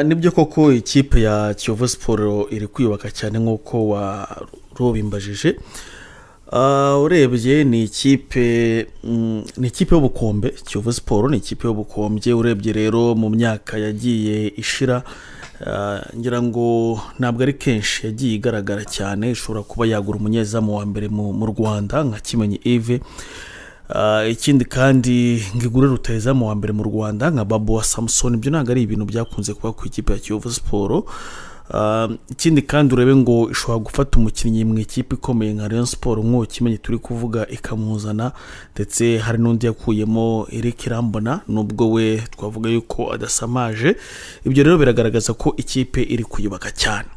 nibyo koko ikipe ya kiyovu siporo iri kwiyubaka cyane nk'uko warubimbajije urebye ni ikipe ni ikipe y'ubukombe kiyovu siporo ni ikipe y'ubukombe urebye rero mu myaka yagiye ishira ngira ngo ntabwo ari kenshi yagiye igaragara cyane ishobora kuba yagura umunyezamu wa mbere mu rwanda nka kimenyi ive ikindi kandi ngo igure rutayizamu wa mbere mu rwanda nka babo wa samusoni ibyo ntabwo ari ibintu byakunze kuba ku ikipe ya kiyovu siporo ikindi kandi urebe ngo ishobora gufata umukinnyi mu ikipe ikomeye nka Rayon siporo nk'uwo kimenyi turi kuvuga ikamuzana ndetse hari n'undi yakuyemo Eric irambona nubwo we twavuga yuko adasamaje ibyo rero biragaragaza ko ikipe iri kuyubaka cyane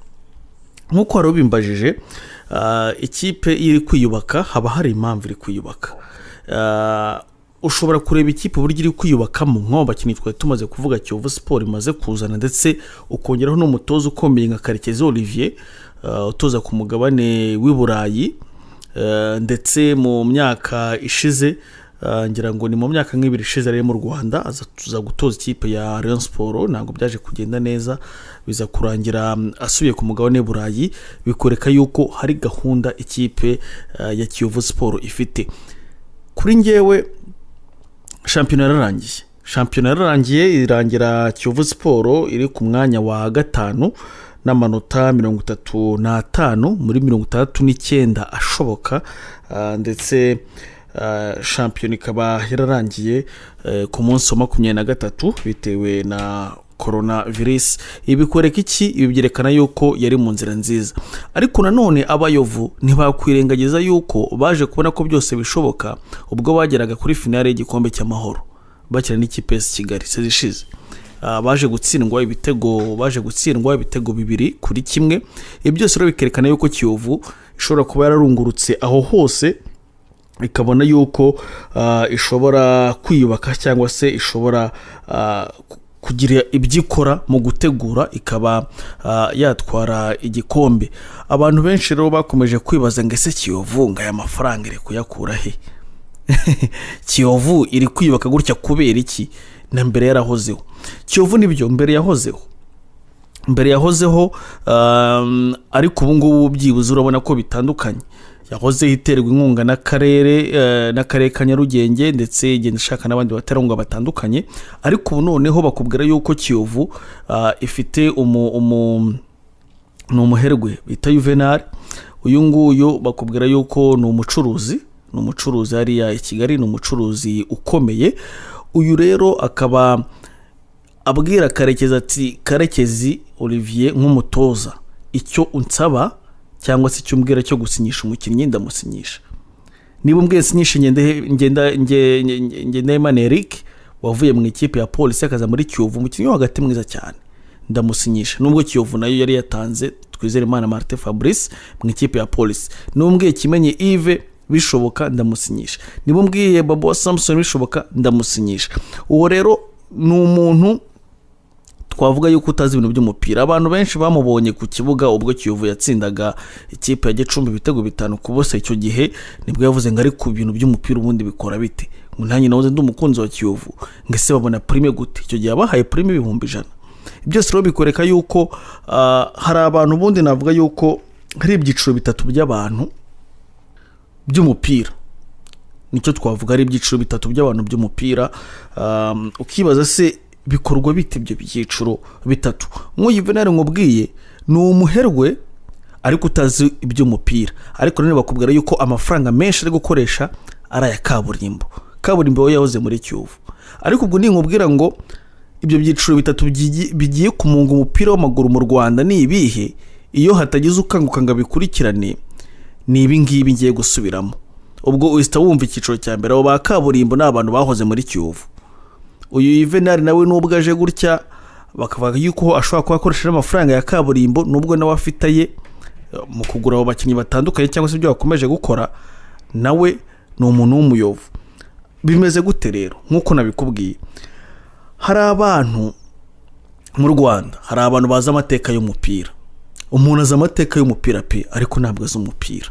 nk'uko wari ubimbajije ikipe iri kwiyubaka haba hari impamvu iri kwiyubaka ushobora kureba ikipe uburyo iri kwiyubakamo nk'abakinnyi twari tumaze kuvuga kiyovu siporo imaze kuzana ndetse ukongeraho n'umutoza ukomeye nka karekezi olivier utoza ku mugabane w'i burayi ndetse mu myaka ishize ngira ngo ni mu myaka nk'ibiri ishize rero mu rwanda aza gutoza ikipe ya Rayon siporo ntabwo byaje kugenda neza biza kurangira asubiye ku mugabane w'i burayi bikwereka yuko hari gahunda ikipe ya kiyovu siporo ifite kuri ngewe shampiyona yararangiye shampiyona yararangiye irangira kiyovu siporo iri ku mwanya wa gatanu n'amanota mirongo itatu n'atanu muri mirongo itandatu n'icyenda ashoboka ndetse shampiyona ikaba yararangiye ku munsi wa makumyabiri na gatatu bitewe na korona virusi ibi bikwereka iki ibi byerekana yuko yari mu nzira nziza ariko nanone abayovu ntibakwirengagiza yuko baje kubona ko byose bishoboka ubwo bageraga kuri finale y'igikombe cy'amahoro bakina n'ikipe ya kigali sezi ishize baje gutsindwa ibitego baje gutsindwa ibitego bibiri kuri kimwe ibi byose rero bikerekana yuko kiyovu ishobora kuba yararungurutse aho hose ikabona yuko ishobora kwiyubaka cyangwa se ishobora kugira ibyo ikora mu gutegura ikaba yatwara igikombe abantu benshi rero bakomeje kwibaza ngo ese kiyovu ngo aya mafaranga iri kuyakura he kiyovu iri kwiyubaka gutya kubera iki na mbere yarahozeho kiyovu nibyo mbere yahozeho mbere yahozeho ariko ubu ngubu byibuze urabona ko bitandukanye yahozeho iterwa inkunga n'akarere n'akarere ka nyarugenge ndetse igenda ishaka n'abandi baterankunga batandukanye ariko ubu noneho bakubwira yuko kiyovu ifite ni umuherwe bita yuvenali uyu nguyu bakubwira yuko ni umucuruzi ni umucuruzi hariya i kigali ni umucuruzi ukomeye uyu rero akaba abwira karekezi ati karekezi olivier nk'umutoza icyo unsaba cyangwa se icyo umbwira cyo gusinyisha umukinnyi ndamusinyisha niba umbwiye sinyisha ngenda emana eric wavuye mu ikipe ya polisi akaza muri kiyovu umukinnyi wo hagati mwiza cyane ndamusinyisha nubwo kiyovu nayo yari yatanze twizere imana marite fabrice mu ikipe ya polisi n'umbwiye kimenye ive bishoboka ndamusinyisha niba umbwiye babo samusoni bishoboka ndamusinyisha uwo rero ni umuntu twavuga yuko utazi ibintu by'umupira abantu benshi bamubonye ku kibuga ubwo kiyovu yatsindaga ikipe ya gicumbi ibitego bitanu ku busa icyo gihe nibwo yavuze ngo ari ku bintu by'umupira ubundi bikora bite nanjye nawe ndi umukunzi wa kiyovu ngo ese babona purime gute icyo gihe abahaye purime ibihumbi ijana byose rero bikwereka yuko hari abantu ubundi navuga yuko hari ibyiciro bitatu by'abantu by'umupira nicyo twavuga ari ibyiciro bitatu by'abantu by'umupira ukibaza se bikorwa bite ibyo byiciro bitatu nk'uyu nkubwiye ni umuherwe ariko utazi iby'umupira ariko nanone bakubwira yuko amafaranga menshi ari gukoresha ari aya kaburimbo kaburimbo we yahoze muri kiyovu ariko ubwo nkubwira ngo ibyo byiciro bitatu bigiye kumunga umupira w'amaguru mu rwanda ni ibihe iyo hatagize ukanguka ngo abikurikirane ni ibi ngibi ngiye gusubiramo ubwo uhita wumva icyiciro cya mbere abo ba kaburimbo ni abantu bahoze muri kiyovu uyu yuvenali nawe nubwo aje gutya bakavuga yuko ashobora kuba akoresha n'amafaranga ya kaburimbo nubwo nawe afite ye mu kugura abo bakinnyi batandukanye cyangwa se ibyo bakomeje gukora nawe ni umuntu w'umuyovu bimeze gute rero nk'uko nabikubwiye hari abantu mu rwanda hari abantu bazi amateka y'umupira umuntu azi amateka y'umupira pe ariko ntabwo azi umupira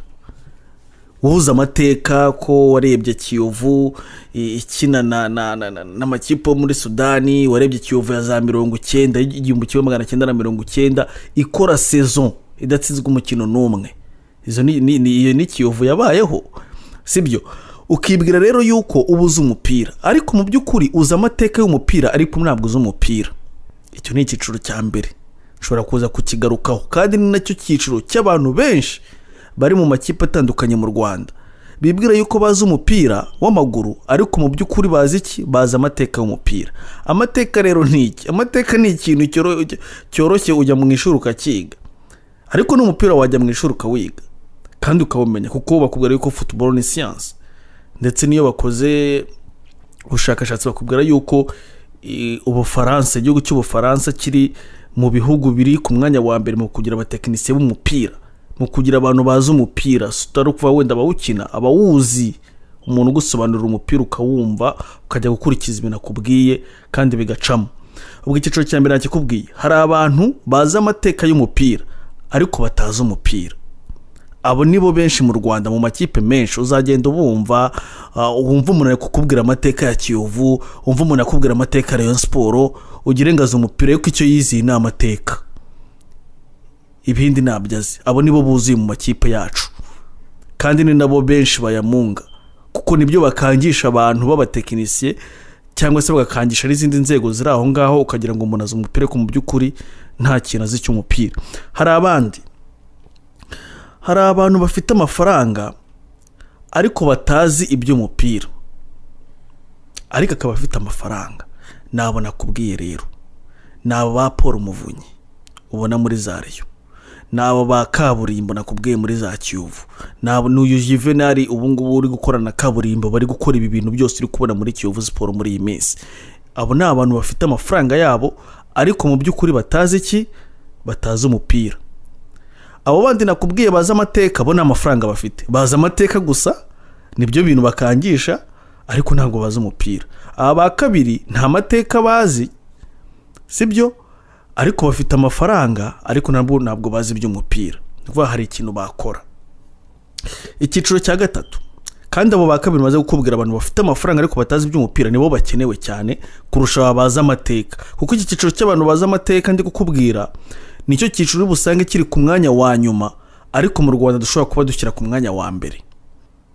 uhuza amateka ko warebye kiyovu i- ikina na- na- na- na- n'amakipe yo muri sudani warebye kiyovu ya za mirongo icyenda igihumbi kimwe magana cyenda na mirongo icyenda ikora sezon idatsinzwe umukino n'umwe izo ni- ni- ni- iyo ni kiyovu yabayeho sibyo ukibwira rero yuko uba uzi umupira ariko mu by'ukuri uzi amateka y'umupira ariko ntabwo uzi umupira icyo ni icyiciro cya mbere ushobora kuza kukigarukaho kandi ni nacyo cyiciro cy'abantu benshi bari mu makipe atandukanye mu rwanda bibwira yuko bazi umupira w'amaguru ariko mu by'ukuri bazi iki bazi amateka y'umupira amateka rero ni iki amateka ni ikintu cyoro- cyoroshye ujya mu ishuri ukakiga ariko n'umupira wajya mu ishuri ukawiga kandi ukawumenya kuko bakubwira yuko football ni siyansi ndetse n'iyo bakoze ubushakashatsi bakubwira yuko i, ubufaransa igihugu cy'ubufaransa kiri mu bihugu biri ku mwanya wa mbere mu kugira abatekinisiye b'umupira mu kugira abantu bazi umupira si utari ukuvuga wenda abawukina abawuzi umuntu ugusobanurira umupira ukawumva ukajya gukurikiza ibintu akubwiye kandi bigacamo ubwo icyiciro cya mbere nakikubwiye hari abantu bazi amateka y'umupira ariko batazi umupira abo nibo benshi mu rwanda mu makipe menshi uzagenda ubumva ah, wumva umuntu ari kukubwira amateka ya kiyovu wumva umuntu akubwira amateka ya rayon siporo ugirengaza umupira yuko icyo yiziye ni amateka ibindi ntabyo azi abo nibo buzuye mu makipe yacu kandi ni nabo benshi bayamunga kuko nibyo bakangisha abantu b'abatekinisiye cyangwa se bagakangisha n'izindi nzego ziri aho ngaho ukagira ngo umuntu azi umupira ariko mu by'ukuri nta kintu azi cy'umupira hari abandi hari abantu bafite amafaranga ariko batazi iby'umupira ariko akaba afite amafaranga nabo nakubwiye rero ni abo ba paul umuvunyi ubona muri za reyo ni abo ba kaburimbo nakubwiye muri za kiyovu ni abo n'uyu juvenali ubu ngubu uri gukorana na kaburimbo bari gukora ibi bintu byose uri kubona muri kiyovu siporo muri iyi minsi abo ni abantu bafite amafaranga yabo ariko mu by'ukuri batazi iki batazi umupira abo bandi nakubwiye bazi amateka bo nta mafaranga bafite bazi amateka gusa nibyo bintu bakangisha ariko ntabwo bazi umupira aba ba kabiri nta mateka bazi sibyo ariko bafite amafaranga ariko nabwo ntabwo bazi iby'umupira ni ukuvuga hari ikintu bakora icyiciro cya gatatu kandi abo ba kabiri maze kukubwira abantu bafite amafaranga ariko batazi iby'umupira nibo bakenewe cyane kurusha aba bazi amateka kuko iki cyiciro cy'abantu bazi amateka ndi kukubwira nicyo cyiciro uri busange kiri ku mwanya wa nyuma ariko mu rwanda dushobora kuba dushyira ku mwanya wa mbere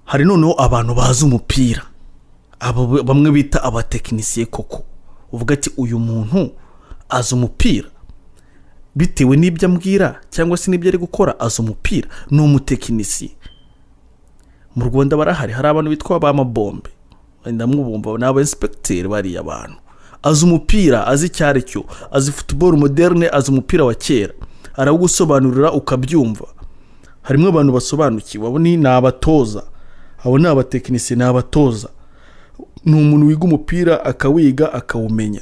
hari noneho abantu bazi umupira abo b- bamwe bita abatekinisiye koko uvuga ati uyu muntu azi umupira bitewe n'ibyo ambwira cyangwa se n'ibyo ari gukora azi umupira ni umutekinisiye mu rwanda barahari hari abantu bitwa ba mabombe wenda mubumva ni aba inspecteur bariya abantu azi umupira azi icyo ari cyo azi football moderne azi umupira wa kera arawugusobanurira ukabyumva harimo abantu basobanukiwe abo ni ni abatoza abo ni abatekinisiye ni abatoza ni umuntu wiga umupira akawiga akawumenya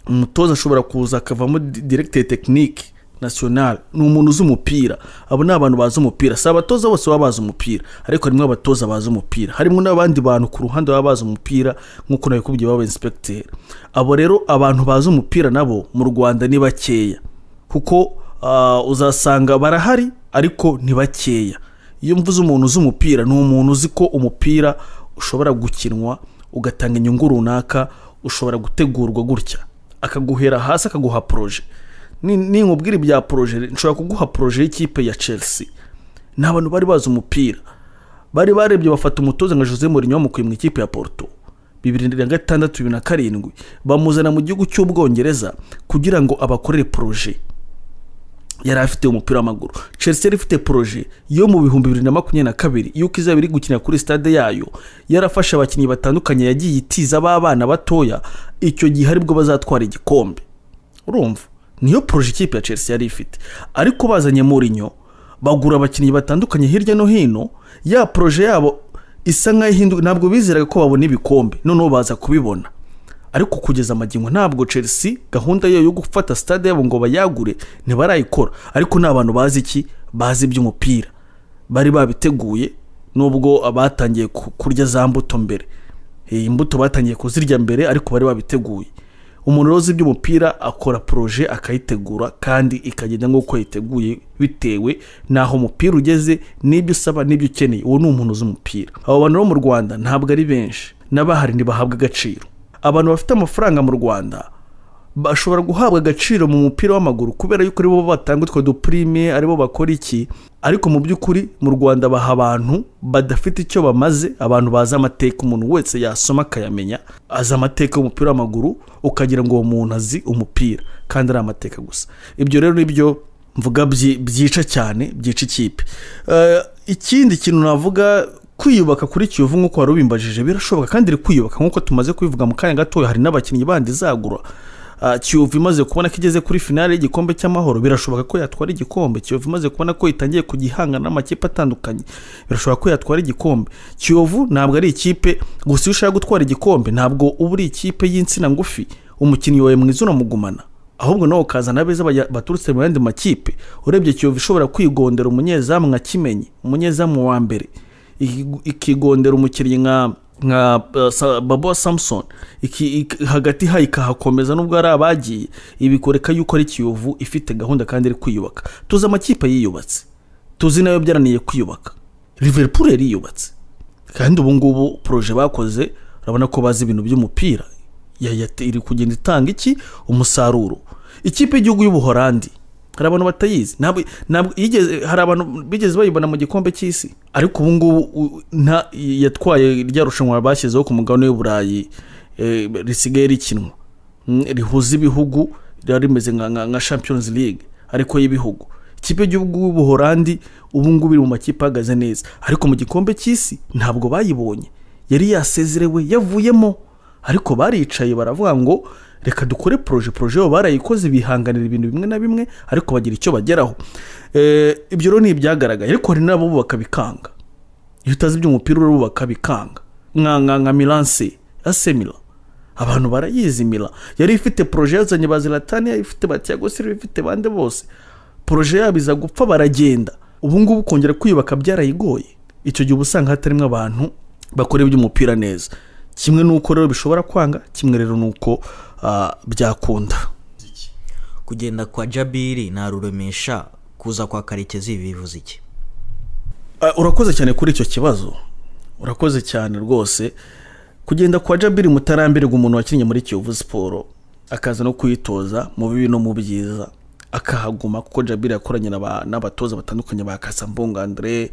umutoza ashobora kuza akavamo di- directeur technique national ni umuntu uzi umupira abo ni abantu bazi umupira si abatoza bose baba bazi umupira ariko harimo abatoza bazi umupira harimo n'abandi bantu ku ruhande baba bazi umupira nk'uko nabikubwiye baba inspecteur abo rero abantu bazi umupira nabo mu rwanda ni bakeya kuko ah, uzasanga barahari ariko ni bakeya iyo mvuze umuntu uzi umupira ni umuntu uzi ko umupira ushobora gukinwa ugatanga inyungu runaka ushobora gutegurwa gutya akaguhera hasi akaguha poroje Ni- ninkubwira ibya poroje nshobora kuguha poroje y'ikipe ya chelsea ni abantu bari bazi umupira bari barebye bafata umutoza nka jose Mourinho bamukuye mu ikipe ya porto bibiri na gatandatu bibiri na karindwi bamuzana mu gihugu cy'ubwongereza kugira ngo abakorere poroje yari afite umupira w'amaguru chelsea yari ifite poroje yo mu bihumbi bibiri na makumyabiri na kabiri yuko izaba iri gukinira kuri stade yayo yarafashe abakinnyi batandukanye yagiye itiza b'abana batoya icyo gihe aribwo bazatwara igikombe urumva niyo poroje ikipe ya chelsea yari ifite ariko bazanye Mourinho bagura abakinnyi batandukanye hirya no hino ya poroje yabo isa nk'aho ihinduka ntabwo bizeraga ko babona ibikombe noneho baza kubibona ariko kugeza amagingo ntabwo chelsea gahunda yayo yo gufata stade yabo ngo bayagure ntibarayikora ariko ni abantu bazi iki bazi iby'umupira bari babiteguye nubwo batangiye ku- kurya za mbuto mbere iyi mbuto batangiye kuzirya mbere ariko bari babiteguye umuntu rero uzi iby'umupira akora poroje akayitegura kandi ikagenda nk'uko yiteguye bitewe n'aho umupira ugeze n'ibyo usaba n'ibyo ukeneye uwo ni umuntu uzi umupira abo bantu bo mu rwanda ntabwo ari benshi n'abahari ntibahabwa agaciro abantu bafite amafaranga mu rwanda bashobora guhabwa agaciro mu mupira w'amaguru kubera yuko aribo batanga utwo dupurime aribo bakora iki ariko mu by'ukuri mu rwanda baha abantu badafite icyo bamaze abantu bazi amateka umuntu wese yasoma akayamenya azi amateka y'umupira w'amaguru ukagira ngo uwo muntu azi umupira kandi ari amateka gusa ibyo rero nibyo mvuga byi- byica cyane byica ikipe Eh, ikindi kintu navuga kwiyubaka kuri kiyovu nk'uko wari ubimbajije birashoboka kandi iri kwiyubaka nk'uko tumaze kubivuga mu kanya gatoya hari n'abakinnyi bandi izagura Ah, kiyovu imaze kubona ko igeze kuri finale y'igikombe cy'amahoro birashoboka ko yatwara igikombe kiyovu imaze kubona ko itangiye kugihangana n'amakipe atandukanye birashoboka ko yatwara igikombe kiyovu ntabwo ari ikipe gusa iyo ushaka gutwara igikombe ntabwo uba uri ikipe y'itsina ngufi umukinnyi wawe mwiza unamugumana ahubwo nawe ukazana abeza bajya- baturutse mu yandi makipe urebye kiyovu ishobora kwigondera umunyezamu nka kimenyi umunyezamu wa mbere iki- ikigondera umukinnyi nka nka eh, Sa- babo samusoni iki, ik- hagati ha ikahakomeza nubwo hari abagiye ibi bikoreka yuko ari kiyovu ifite gahunda kandi iri kwiyubaka tuzi amakipe yiyubatse tuzi nayo byarananiye kwiyubaka liverpool yari yiyubatse kandi ubu ngubu poroje bakoze urabona ko bazi ibintu by'umupira Ya- ya- iri kugenda itanga iki umusaruro ikipe y'igihugu y'ubuhorandi hari abantu batayizi ntabwo ntabwo yigeze hari abantu bigeze bayibona mu gikombe cy'isi ariko ubu ngubu u- nta- yatwaye rya rushanwa bashyizeho ku mugabane w'uburayi eh, risigaye rikinwa Mm, rihuza ibihugu riba rimeze nka- nka nka champions league ariko y'ibihugu ikipe y'igihugu y'ubuhorandi ubu ngubu iri mu makipe ahagaze neza ariko mu gikombe cy'isi ntabwo bayibonye yari yasezerewe yavuyemo ariko baricaye baravuga ngo reka dukore poroje poroje yabo barayikoze bihanganira ibintu bimwe na bimwe ariko bagira icyo bageraho Eh, ibyo rero ni ibyagaragaye ariko hari n'abo bubaka bikanga iyo utazi iby'umupira urubaka bikanga nka nka nka milanse asemira abantu barayizimira yari ifite poroje yazanye ba ziratani ifite ba tiago silva ifite bande bose poroje yabo iza gupfa baragenda ubu ngubu kongera kwiyubaka byarayigoye icyo gihe uba usanga hatarimo abantu bakora iby'umupira neza kimwe n'uko rero bishobora kwanga kimwe rero n'uko ah, byakunda kugenda kwa jabiri ntaruremesha kuza kwa karekezi bivuze iki Ah, urakoze cyane kuri icyo kibazo urakoze cyane rwose kugenda kwa jabiri mutarambirwa umuntu wakinnye muri kiyovu siporo akaza no kuyitoza mu bibi no mu byiza akahaguma kuko jabiri yakoranye n'aba- n'abatoza batandukanye ba kasambunga andre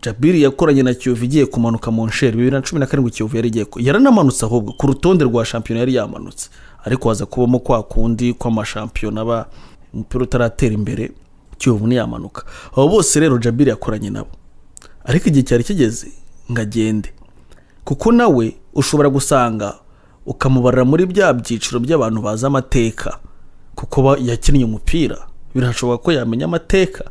jabiri yakoranye na kiyovu igiye kumanuka mu nsheri bibiri na cumi na karindwi kiyovu yari igiye ku- yaranamanutse ahubwo ku rutonde rwa shampiyona yari yamanutse ariko haza kubamo kwa kundi kw'amashampiyona aba umupira utaratera imbere kiyovu ntiyamanuka abo bose rero jabiri yakoranye nabo ariko igihe cyari kigeze ngo agende kuko nawe ushobora gusanga ukamubarira muri bya byiciro by'abantu bazi amateka kuko ba- yakinnye umupira birashoboka ko yamenya amateka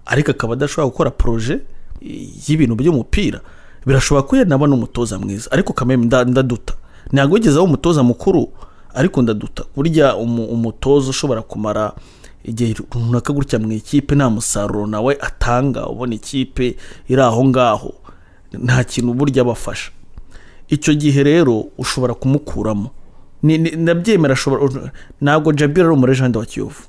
ariko akaba adashobora gukora poroje eh, y'ibintu by'umupira birashoboka ko yanaba n'umutoza mwiza ariko kameme nda- ndaduta ntabwo wigeze aba umutoza mukuru ariko ndaduta burya umu- umutoza ushobora kumara igihe runaka gutya mu ikipe nta musaruro nawe atanga ubona ikipe iri aho ngaho nta kintu burya abafasha icyo gihe rero ushobora kumukuramo Ni- ni- ndabyemera ashobora ntabwo jabira ari umurejanda wa kiyovu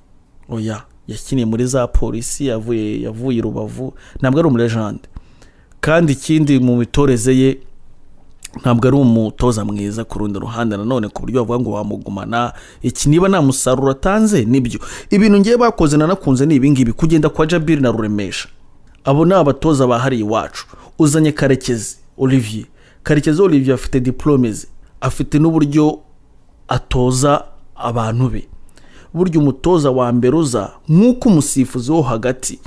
oya yakiniye muri za polisi yavuye yavuye i rubavu ntabwo ari umurejanda kandi ikindi mu mitoreze ye ntabwo ari umutoza mwiza ku rundi ruhande nanone ku buryo bavuga ngo wamugumana iki niba nta musaruro atanze nibyo ibintu ngiye bakoze nanakunze ni ibingibi kugenda kwa jabiri na ruremesha abo ni abatoza bahariye iwacu uzanye karekezi olivier karekezi olivier afite diplome ze afite n'uburyo atoza abantu be burya umutoza wa mbere uza nk'uko umusifuzi wo hagati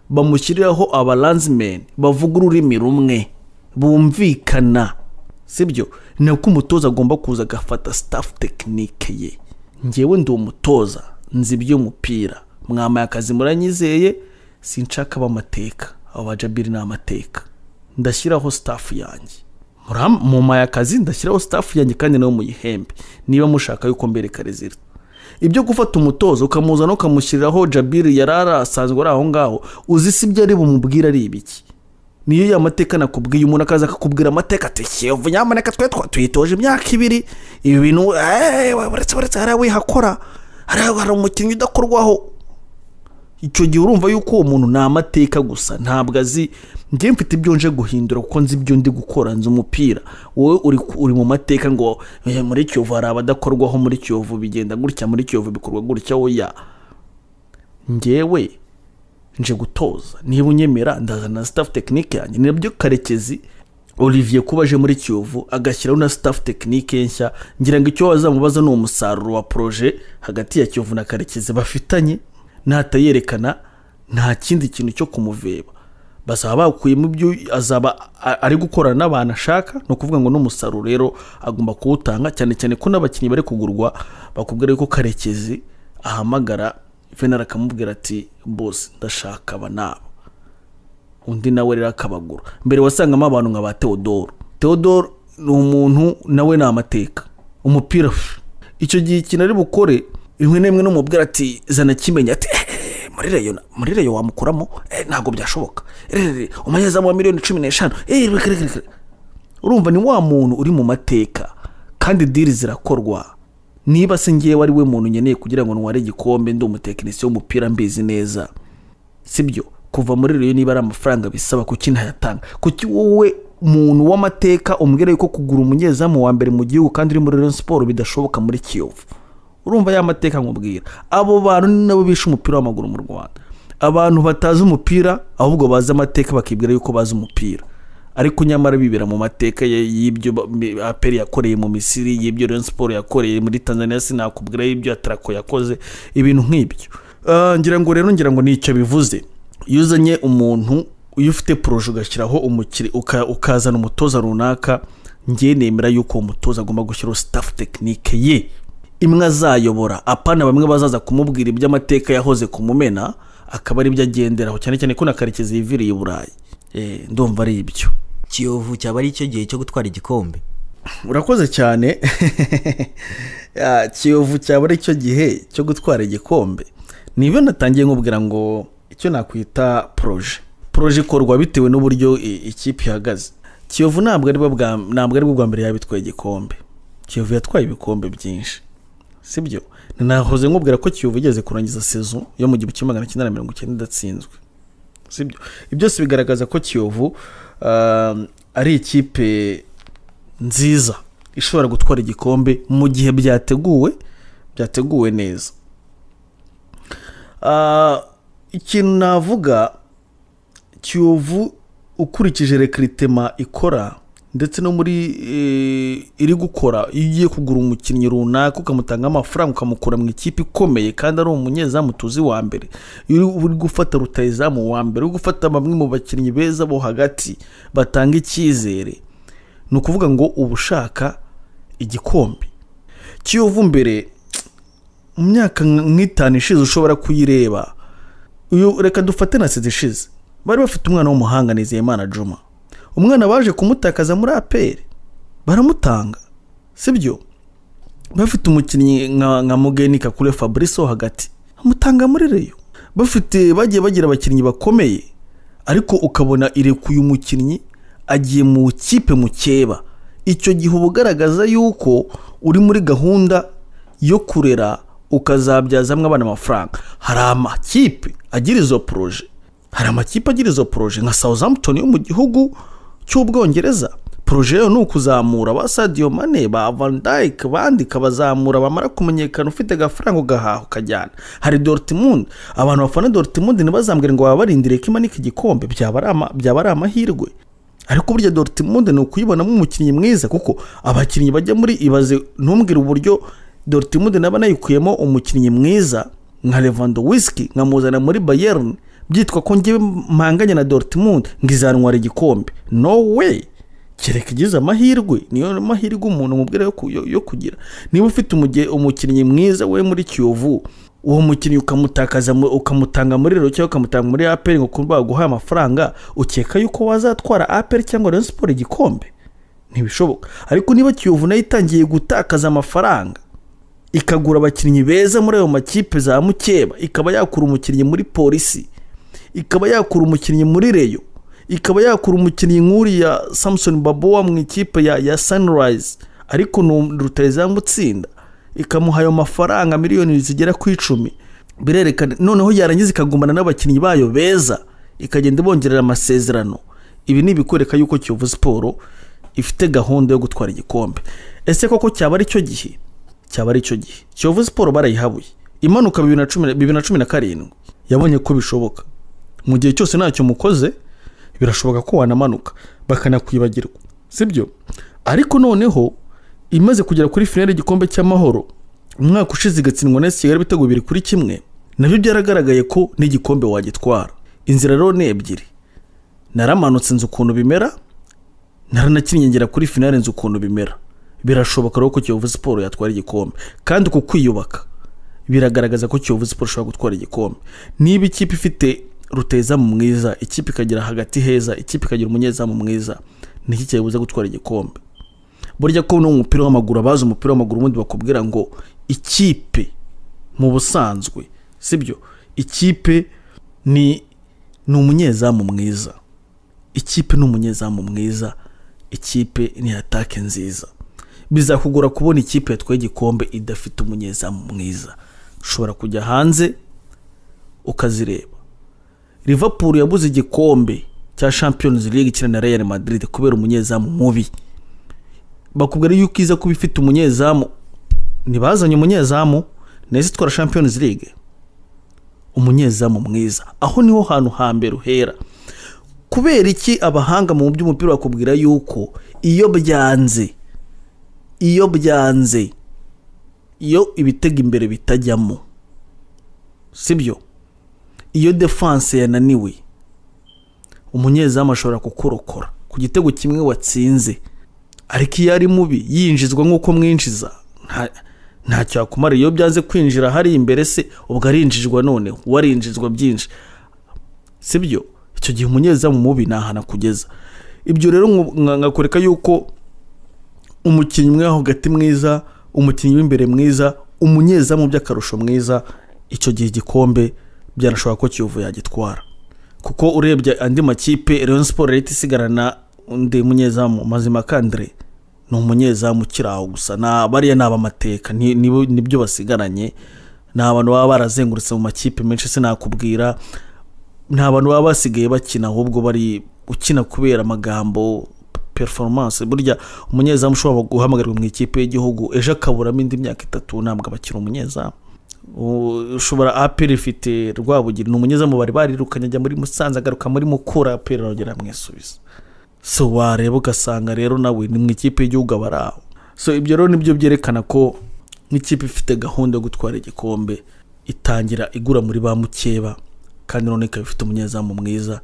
bamushyiriraho abaranzimeni bavuga ururimi rumwe bumvikana sibyo nako umutoza agomba kuza agafata staff tekinike ye ngewe ndi umutoza nzi iby'umupira mwamaye akazi muranyizeye sinshaka b'amateka abo ba jabiri ni amateka ndashyiraho staff yanjye Muram- mumpaye akazi ndashyiraho staff yanjye kandi nawe muyihembe niba mushaka yuko mbereka rezilita ibyo gufata umutozo ukamuzana ukamushyiriraho jabiri yari asanzwe ari aho ngaho uzi si ibyo ari bumubwire ari ibiki niyo ya mateka nakubwiye umuntu akaza akakubwira amateka ati kiyovu nyamuneka twe twa- tuyitoje imyaka ibiri ibi bintu eee uretse uretse hariya wihakora hariya hari umukinnyi udakorwaho icyo gihe urumva yuko uwo muntu ni amateka gusa ntabwo azi njye mfite ibyo nje guhindura kuko nzi ibyo ndi gukora nzi umupira wowe uri, uri mu mateka ngo "Eh, muri kiyovu hari abadakorwaho muri kiyovu bigenda gutya muri kiyovu bikorwa gutya oya njyewe nje gutoza niba unyemera ndazana na staff tekinike yanjye nabyo karekezi olivier kuba aje muri kiyovu agashyiraho na staff tekinike nshya ngira ngo icyo bazamubaza ni umusaruro wa proje hagati ya kiyovu na karekezi bafitanye natayerekana nta kindi kintu cyo kumuveba bazaba bakuyemo ibyo azaba a- ari gukorana n'abantu ashaka ni ukuvuga ngo n'umusaruro rero agomba kuwutanga cyane cyane ko n'abakinnyi bari kugurwa bakubwira yuko karekezi ahamagara venera akamubwira ati bose ndashaka aba nabo undi nawe rero akabagura mbere wasangamo abantu nka ba teodoro teodoro ni umuntu nawe ni amateka umupira pff, icyo gihe ikintu ari bukore rimwe na rimwe n'umubwira ati zana kimenya ati "Eh, muri reyo na- muri reyo wamukuramo Eh, ntabwo byashoboka Eh, umunyezamu wa miliyoni cumi n'eshanu Eh, reka reka reka urumva ni wa muntu uri mu mateka kandi diri zirakorwa niba se ngewe ari we muntu nkeneye kugira ngo ntware igikombe ndi umutekinisiye w'umupira mbizi neza sibyo kuva muri rero niba ari amafaranga bisaba kuki ntayatanga kuki wowe muntu w'amateka umbwira yuko kugura umunyezamu wa mbere mu gihugu kandi uri muri Rayon siporo bidashoboka muri kiyovu urumva ya mateka nkubwira abo bantu ni nabo bishe umupira w'amaguru mu rwanda abantu batazi umupira ahubwo bazi amateka bakibwira yuko bazi umupira ariko nyamara bibera mu mateka ye- y'ibyo ba- mi- aperi yakoreye mu misiri y'ibyo Rayon siporo yakoreye muri tanzania sinakubwira y'ibyo atarako yakoze ibintu nk'ibyo Ah, ngira ngo rero ngira ngo nicyo bivuze iyo uzanye umuntu iyo ufite poroje ugashyiraho umukiri uka- ukazana umutoza runaka njye nemera yuko uwo mutoza agomba gushyiraho staff tekinike ye imwe azayobora apana bamwe bazaza kumubwira iby'amateka yahoze kumumena akaba aribyo agenderaho cyane cyane ko na karekezi yiviriye i burayi Eh, ndumva ari ibyo kiyovu cyaba ari icyo gihe cyo gutwara igikombe urakoze cyane Ah, kiyovu cyaba ari cyo gihe cyo gutwara igikombe nibyo natangiye nkubwira ngo icyo nakwita poroje poroje ikorwa bitewe n'uburyo i- ikipe ihagaze kiyovu ntabwo ari ntabwo aribwo bwa mbere yabitwaye igikombe kiyovu yatwaye ibikombe byinshi sibyo nahoze nkubwira ko kiyovu igeze kurangiza sezo yo mu gihumbi kimwe magana cyenda na mirongo icyenda idatsinzwe sibyo ibyo byose bigaragaza ko kiyovu ah, ari ikipe nziza ishobora gutwara igikombe mu gihe byateguwe byateguwe neza Ah, ikintu navuga kiyovu ukurikije rekiritema ikora ndetse no muri eh, iri gukora iyo ugiye kugura umukinnyi runaka ukamutanga amafaranga ukamukura mu ikipe ikomeye kandi ari umunyezamu tuzi wa mbere iyo uri- uri gufata rutayizamu wa mbere uri gufata bamwe mu bakinnyi beza bo hagati batanga icyizere ni ukuvuga ngo uba ushaka igikombe kiyovu mbere mu myaka nk- nk'itanu ishize ushobora kuyireba uyu reka dufate na sida ishize bari bafite umwana w'umuhanga nizeyimana juma umwana baje kumutakaza muri aperi baramutanga sibyo bafite umukinnyi nka, nka mugeni kakure fabrice wo hagati amutanga muri reyo bafite bagiye bagira abakinnyi bakomeye ariko ukabona irekuye umukinnyi agiye mu kipe mukeba icyo gihe uba ugaragaza yuko uri muri gahunda yo kurera ukazabyazamo abana amafaranga hari amakipe agira izo poroje hari amakipe agira izo poroje nka Southampton yo mu gihugu cy'ubwongereza poroje yo ni ukuzamura ba Sadio Mane ba Van Dijk bandi ikabazamura bamara kumenyekana ufite agafaranga ugahaha ukajyana hari Dortmund abantu bafana Dortmund ntibazambwire ngo baba barindiriye ko imanika igikombe byaba ari ama- byaba ari amahirwe ariko burya Dortmund ni ukuyibonamo umukinnyi mwiza kuko abakinnyi bajya muri ibaze ntumbwire uburyo Dortmund naba nayikuyemo umukinnyi mwiza nka Lewandowski nkamuzana muri Bayern byitwa ko ngewe mpanganye na Dortmund ngo izantwara igikombe no way kereka igize amahirwe niyo mahirwe umuntu umubwira yo, ku- yo, yo kugira niba ufite umuge- umukinnyi mwiza we muri kiyovu uwo mukinnyi ukamutakaza mu- ukamutanga muri rero cyangwa ukamutanga muri aperi ngo kuba baguhaye amafaranga ukeka yuko wazatwara aperi cyangwa rayon siporo igikombe ntibishoboka ariko niba kiyovu nayo itangiye gutakaza amafaranga ikagura abakinnyi beza muri ayo makipe za mukeba ikaba yakura umukinnyi muri polisi ikaba yakura umukinnyi muri reyo ikaba yakura umukinnyi nk'uriya samusoni babowa mu ikipe ya ya sanirayizi ariko rutayizamu gutsinda ikamuha ayo mafaranga miliyoni zigera ku icumi birerekana noneho yarangiza ikagumana n'abakinnyi bayo beza ikagenda ibongerera amasezerano ibi ni ibikwereka yuko kiyovu siporo ifite gahunda yo gutwara igikombe ese koko cyaba ari cyo gihe cyaba ari cyo gihe kiyovu siporo barayihabuye imanuka bibiri na cumi bibiri na cumi na karindwi yabonye ko bishoboka mu gihe cyose ntacyo mukoze birashoboka ko wanamanuka bakanakwibagirwa sibyo ariko noneho imaze kugera kuri finali y'igikombe cy'amahoro umwaka ushize igatsindwa na kigali ibitego bibiri kuri kimwe nabyo byaragaragaye ko n'igikombe wagitwara inzira rero ni ebyiri naramanutse nzi ukuntu bimera naranakinnye ngera kuri finali nzi ukuntu bimera birashoboka rero ko kiyovu siporo yatwara igikombe kandi uku kwiyubaka biragaragaza ko kiyovu siporo ishobora gutwara igikombe niba ikipe ifite rutezamu mwiza ikipe ikagira hagati heza ikipe ikagira umunyezamu mwiza niki cyayibuza gutwara igikombe burya ko no mu mupira w'amaguru abazi umupira w'amaguru ubundi bakubwira ngo ikipe mu busanzwe sibyo ikipe ni ni umunyezamu mwiza ikipe ni umunyezamu mwiza ikipe ni atake nziza bizakugora kubona ikipe yatwaye igikombe idafite umunyezamu mwiza ushobora kujya hanze ukazireba Liverpool yabuze igikombe cya Champions League ikina na Real Madrid kubera umunyezamu mubi bakubwira yuko iza kuba ifite umunyezamu ntibazanye umunyezamu neza itwara Champions League umunyezamu mwiza aho niho hantu hambere uhera kubera iki abahanga mu by'umupira bakubwira yuko iyo byanze iyo byanze iyo ibitega imbere bitajyamo sibyo iyo defanse yananiwe umunyezamu ashobora kukurokora ku gitego kimwe watsinze ariko iyo ari mubi yinjizwa nk'uko mwinjiza ntacyo yakumara iyo byanze kwinjira hari imbere se ubwo arinjijwa noneho uwarinjizwa byinshi sibyo icyo gihe umunyezamu mubi ni ahantu akugeza ibyo rero nkakwereka yuko umukinnyi umwe hagati mwiza umukinnyi w'imbere mwiza umunyezamu by'akarusho mwiza icyo gihe igikombe byanashoboka ko kiyovu yagitwara kuko urebye andi makipe leon siporo leta isigarana undi munyezamu mazima kandire ni umunyezamu ukiri aho gusa bariya ni abamateka nibyo basigaranye ni abantu baba barazengurutse mu makipe menshi sinakubwira nta bantu baba basigaye bakina ahubwo bari ukina kubera amagambo performance burya umunyezamu ushobora guhamagarwa mu ikipe y'igihugu ejo akaburamo indi myaka itatu ntabwo abakira umunyezamu ushobora aperi ifite rwabugiri ni umunyezamu bari barirukanye ajya muri musanze agaruka muri mukura aperi arongera amwisubiza so wareba ugasanga rero nawe ni mu ikipe y'igihugu aba ari aho so ibyo rero nibyo byerekana ko nk'ikipe ifite gahunda yo gutwara igikombe itangira igura muri ba mukeba kandi none ikaba ifite umunyezamu mwiza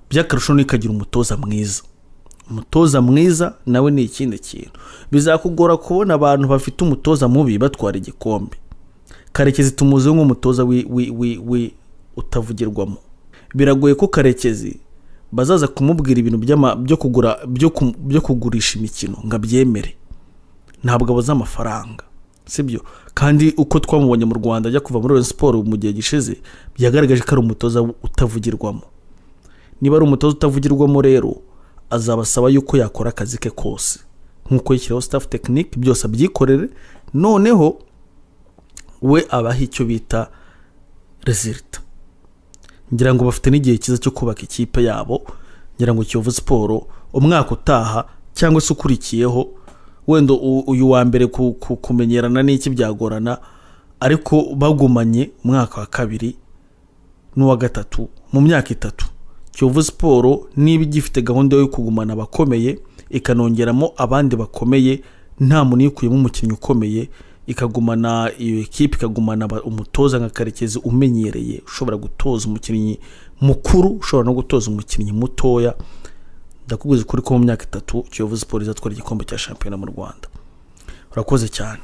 by'akarusho ikagira umutoza mwiza umutoza mwiza nawe ni ikindi kintu bizakugora kubona abantu bafite umutoza mubi batwara igikombe karekezi tumuzeho nk'umutoza we utavugirwamo biragoye ko karekezi bazaza kumubwira ibintu byo kugura byo kugurisha imikino ngo abyemere ntabwo abuze amafaranga sibyo kandi uko twamubonye mu rwanda ajya kuva muri siporo mu gihe gishize byagaragaje ko ari umutoza utavugirwamo niba ari umutoza utavugirwamo rero azabasaba yuko yakora akazi ke kose nk'uko yishyiraho staff tekinike byose abyikorere noneho we abaha icyo bita rezilita ngira ngo bafite n'igihe cyiza cyo kubaka ikipe yabo ngira ngo kiyovu siporo umwaka utaha cyangwa se ukurikiyeho wenda uyu wa mbere kumenyerana n'iki byagorana ariko bagumanye umwaka wa kabiri n'uwa gatatu mu myaka itatu kiyovu siporo niba igifite gahunda yo kugumana abakomeye ikanongeramo abandi bakomeye nta muntu uyikuyemo umukinnyi ukomeye ikagumana iyo ekipa ikagumana umutoza nka karekezi umenyereye ushobora gutoza umukinnyi mukuru ushobora no gutoza umukinnyi mutoya ndakubwiza ukuri ko mu myaka itatu kiyovu siporo izatwara igikombe cya shampiyona mu rwanda urakoze cyane